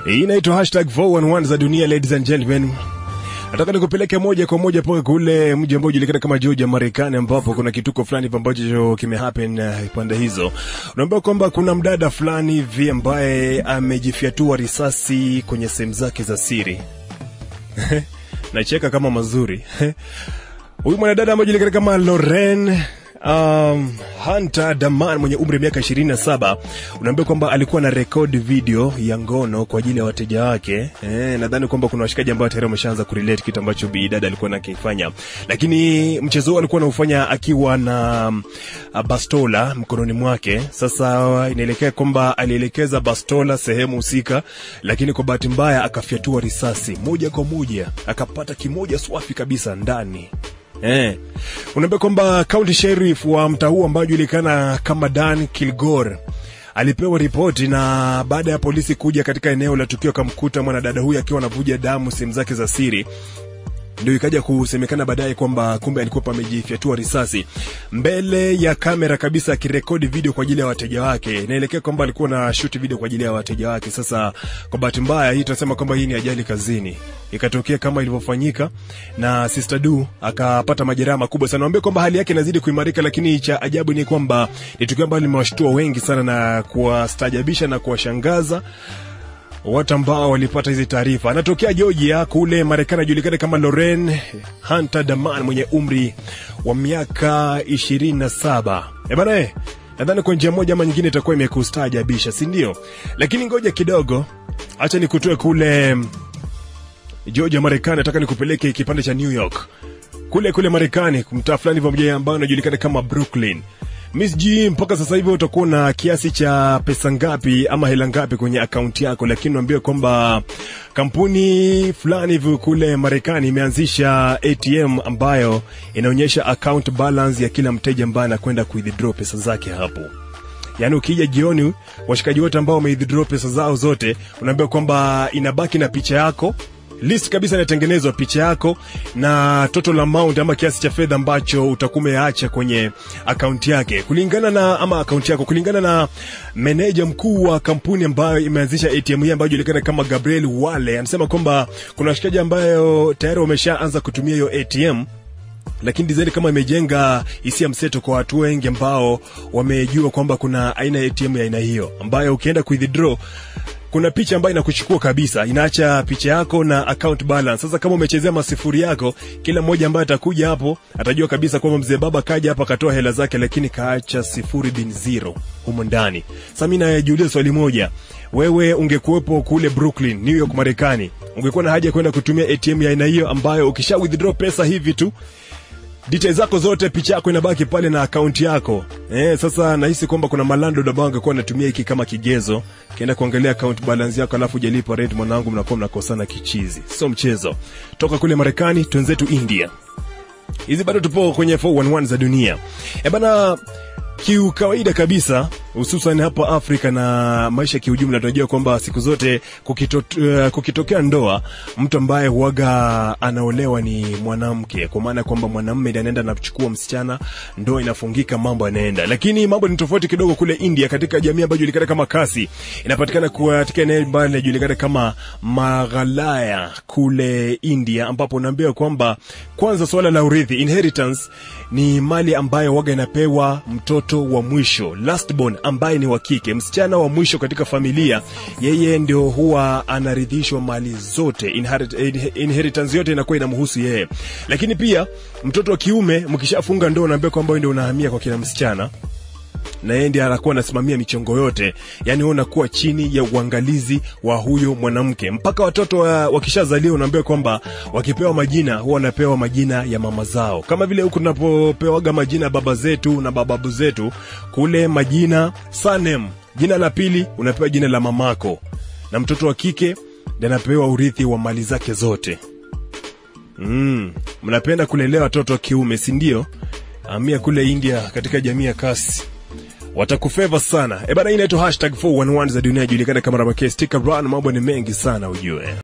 Hii inaitwa hashtag 411 za dunia, ladies and gentlemen. Nataka nikupeleke moja kwa moja mpaka kule mji ambao ujulikana kama Georgia, Marekani, ambapo kuna kituko fulani hivi ambacho kimehappen uh, pande hizo. Unaambiwa kwamba kuna mdada fulani hivi ambaye amejifyatua risasi kwenye sehemu zake za siri. Nacheka kama mazuri. Huyu mwanadada ambaye anajulikana kama Loren um, Hunter Daman mwenye umri wa miaka 27 unaambia kwamba alikuwa na record video ya ngono kwa ajili ya wateja wake. Eh, nadhani kwamba kuna washikaji ambao tayari wameshaanza kurelate kitu ambacho bi dada alikuwa nakifanya, lakini mchezo huu alikuwa anaufanya akiwa na uh, bastola mkononi mwake. Sasa inaelekea kwamba alielekeza bastola sehemu husika, lakini kwa bahati mbaya akafyatua risasi moja kwa moja, akapata kimoja swafi kabisa ndani Eh. Unaambia kwamba county sheriff wa mtaa huu ambao anajulikana kama Dan Kilgore alipewa ripoti na baada ya polisi kuja katika eneo la tukio akamkuta mwanadada huyu akiwa anavuja damu sehemu zake za siri ndio ikaja kusemekana baadaye kwamba kumbe alikuwa pamejifyatua risasi mbele ya kamera kabisa, akirekodi video kwa ajili ya wateja wake. Inaelekea kwamba alikuwa na shoot video kwa ajili ya wateja wake. Sasa kwa bahati mbaya, hii tunasema kwamba hii ni ajali kazini, ikatokea kama ilivyofanyika, na Sister Du akapata majeraha makubwa sana. Naambia kwamba hali yake inazidi kuimarika, lakini cha ajabu ni kwamba ni tukio ambalo limewashtua wengi sana na kuwastajabisha na kuwashangaza watu ambao walipata hizi taarifa. Anatokea Georgia kule Marekani, ajulikana kama Loren Hunter Daman mwenye umri wa miaka 27. Eh bana, eh, nadhani kwa njia moja ama nyingine itakuwa imekustaajabisha, si ndio? Lakini ngoja kidogo, acha nikutoe kule Georgia Marekani, nataka nikupeleke kipande cha New York kule kule Marekani, mtaa fulani pamoja ambao unajulikana kama Brooklyn. Miss G, mpaka sasa hivi utakuwa na kiasi cha pesa ngapi ama hela ngapi kwenye akaunti yako, lakini naambia kwamba kampuni fulani hivi kule Marekani imeanzisha ATM ambayo inaonyesha account balance ya kila mteja ambaye anakwenda kuidraw pesa zake hapo. Yaani ukija jioni, washikaji wote ambao wameidraw pesa zao zote, unaambia kwamba inabaki na picha yako list kabisa inatengenezwa picha yako na total amount ama kiasi cha fedha ambacho utakuwa umeacha kwenye akaunti yake kulingana na ama akaunti yako kulingana na meneja mkuu wa kampuni ambayo imeanzisha ATM hii ambayo inajulikana kama Gabriel Wale anasema kwamba kuna washikaji ambayo tayari wameshaanza kutumia hiyo ATM lakini design kama imejenga hisia mseto kwa watu wengi ambao wamejua kwamba kuna aina ya ATM ya aina hiyo ambayo ukienda kuidraw kuna picha ambayo inakuchukua kabisa, inaacha picha yako na account balance. Sasa kama umechezea masifuri yako, kila mmoja ambaye atakuja hapo atajua kabisa kwamba mzee baba kaja hapa akatoa hela zake, lakini kaacha sifuri bin zero humo ndani. Sasa mimi najiuliza swali moja, wewe ungekuwepo kule Brooklyn, New York, Marekani, ungekuwa na haja ya kwenda kutumia ATM ya aina hiyo ambayo ukisha withdraw pesa hivi tu details zako zote, picha yako inabaki pale na akaunti yako. Eh, sasa nahisi kwamba kuna malando ambao angekuwa anatumia hiki kama kigezo, kienda kuangalia account balance yako alafu hujalipa rent, mwanangu, mnakuwa mnakosana kichizi. Sio mchezo. Toka kule Marekani twenzetu India. Hizi bado tupo kwenye 411 za dunia. Eh bana kiukawaida kabisa hususan hapa Afrika na maisha kiujumla, tunajua kwamba siku zote kukito, uh, kukitokea ndoa, mtu ambaye huaga anaolewa ni mwanamke, kwa maana kwamba mwanamume ndiye anaenda anachukua msichana, ndoa inafungika, mambo yanaenda. Lakini mambo ni tofauti kidogo kule India, katika jamii ambayo inajulikana kama Kasi, inapatikana katika eneo ambalo linajulikana kama Maghalaya kule India, ambapo unaambiwa kwamba kwanza swala la urithi, inheritance, ni mali ambayo waga inapewa mtoto wa mwisho last born ambaye ni wa kike, msichana wa mwisho katika familia, yeye ndio huwa anaridhishwa mali zote, inherit, inheritance yote inakuwa inamhusu yeye. Lakini pia mtoto wa kiume, mkishafunga ndoa, unaambia kwamba ndio unahamia kwa kina msichana na yeye ndiye anakuwa anasimamia michongo yote, yani wewe unakuwa chini ya uangalizi wa huyo mwanamke mpaka watoto wa, wakishazaliwa. Unaambiwa kwamba wakipewa majina huwa wanapewa majina ya mama zao, kama vile huku tunapopewaga majina ya baba zetu na bababu zetu, kule majina surname, jina la pili unapewa jina la mamako, na mtoto wa kike ndiye anapewa urithi wa mali zake zote. Mm, mnapenda kulelea watoto wa kiume, si ndio? Amia kule India katika jamii ya Kasi watakufeva sana. E bana, hii inaitwa hashtag 411 za dunia, ijulikana kama Rabake Sticker Run. Mambo ni mengi sana ujue.